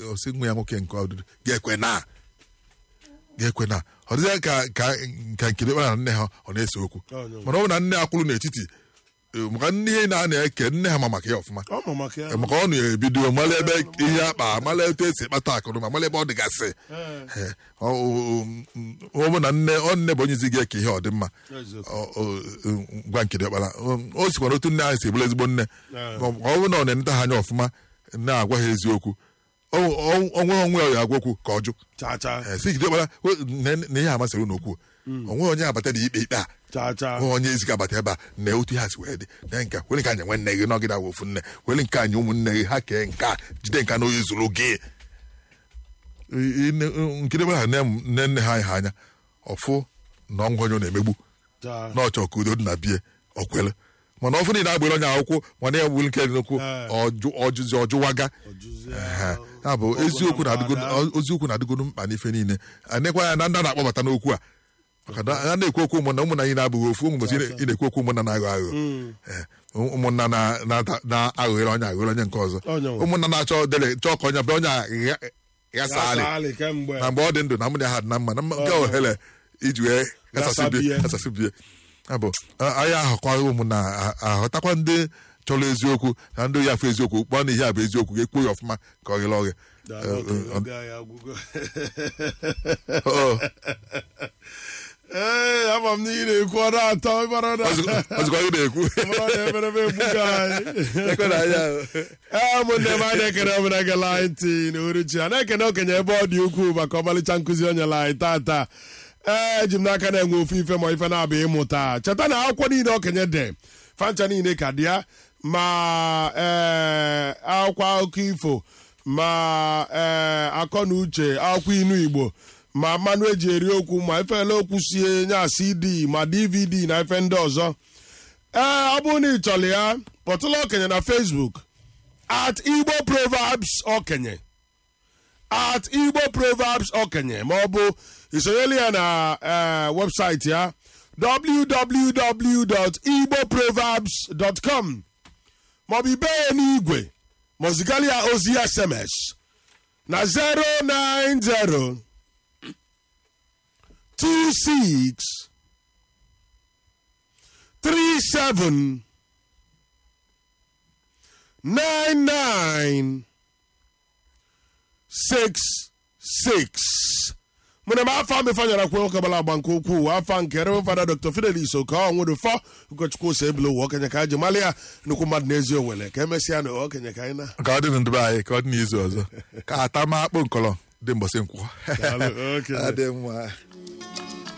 osi nwa ya nwoke nke ọdụdụ ga-ekwe na ga-ekwe na ọ dịghị ka ka ka nkiri kpara na nne ha ọ na-ese okwu Onye nwe. mana ọ bụ na nne ha kwuru n'etiti eh, maka nne ihe na a na-eke nne ha ma maka ya ọfụma ọ ma maka ya maka ọ na-ebido mara ebe ihe akpa mara etu esi kpata akụrụ ma mara ebe ọ dịgasị Eh, ọ ọ- ọ bụ na nne ọ nne bụ onye izi ga-eke ihe ọdịmma Eziokwu. ọ- ọ- gwa nkiri ọkpara o sikwara otu nne ahụ si bụrụ ezigbo nne Eh. ọ ọ bụ na ọ na-eneta ha anya ọfụma na-agwa ha eziokwu ọ- ọ- onwe onwe ya agwa okwu ka ọ jụ cha cha Eh, si nkiri ọkpara we- na- na ihe amasịrị unu okwu onwe onye abata dị ikpe ikpe a cha cha onwe onye ezi ga-abata ebe a na otu ha si wee dị na nke a, were nke anyị nwe nne gị nọgide awụ ofu nne were nke anyị ụmụnne gị ha kee nke a jide nke a na onye zuru gị I- i- nkiri gbara nne m- nne nne ha anyị ha anya ọfụ na ọnwụ onye ọ na-emegbu cha na ọchọ ka udo dị na bie ọkwele mana ọfụ niile agbere onye akwụkwọ mana ya gburu nke dị n'okwu Eh. ọjụ- ọjụzi ọjụwaga Ọjụzi Ehe. ya. ya bụ Ọgụ eziokwu na na-adịgo mgbada. oziokwu na-adịgodo mkpa n'ife niile anekwa ya na ndị a na-akpọbata n'okwu a maka na a na-ekwu okwu ụmụnna ụmụnna anyị na-abụghị ofu ụmụ mgbochi ị na-ekwu okwu ụmụnna na-aghọ aghụghọ Eh, ụmụnna na- na- na-aghọghere onye aghọghere onye nke ọzọ Onye nwe. ụmụnna na-achọ dele chọọ ka onye bịa onye a gha- ghasa alị Gasali kemgbe na mgbe ọ dị ndụ na mụ na ha dị na mma na mma nke Ọ. ohere iji wee Ghasabie. ghasasịbie ghasasịbie ya bụ a- anyị ahụkwa ụmụnna a- ahụtakwa ndị chọrọ eziokwu na ndị oyi afọ eziokwu kpọọ na ihe a bụ eziokwu ga-ekpo ya ọfụma ka ọ ghere oghe Daalụ, Eh, okenye, eh, oge anyị agwụgo. ọ- ee ama m na ị na-ekwu ọ na-atọ ịmara na ọzụkwa ọzụkwa gị na-ekwu ịmara na emereme egbugo anyị Ekwe na anyị ahụ. ee ụmụnne m anyị na-ekene ọbụla gela anyị ntị na uruchi a na-ekene okenye ebe ọ dị ukwuu maka ọmalịcha nkụzi o nyere anyị tata ee eji m n'aka na-enwe ofu ife ma ife na-abịa ịmụta cheta na akwụkwọ niile okenye dị fancha niile ka dị ya ma ee akwụkwọ akụkọ ifo ma ee akọ na uche akwụkwọ inu igbo ma mmanụ eji eri okwu ma efele okwu sie nya cd ma dvd na ife ndị ọzọ ee ọ bụrụ na ị chọrọ ya kpọtụla okenye na facebook at igbo proverbs okenye at igbo proverbs okenye ma ọ bụ isonyela ya na eh, webụsaịtị ya www.igboproverbs.com maọbụ ibe ya n'igwe ma zigara ya ozi sms na 090 26 37 99 66 mụna m afa mefanyara kwe nwoke gbara agba nke ukwuu afa nke Reverend Fada Dr. Fidelis Oke ọnwụdụfọ ụkọchukwu ose ebule ụwa okenye ka ji mali ya nnukwu mmadụ n'ezi owele ka emesịa na okenye ka anyị na ka ọ dị na ndụ be anyị ka ọ dị n'izu ọzọ ka ata ma akpụ nkọlọ dị mbọsị nkwụ Daalụ, okenye. Adị mma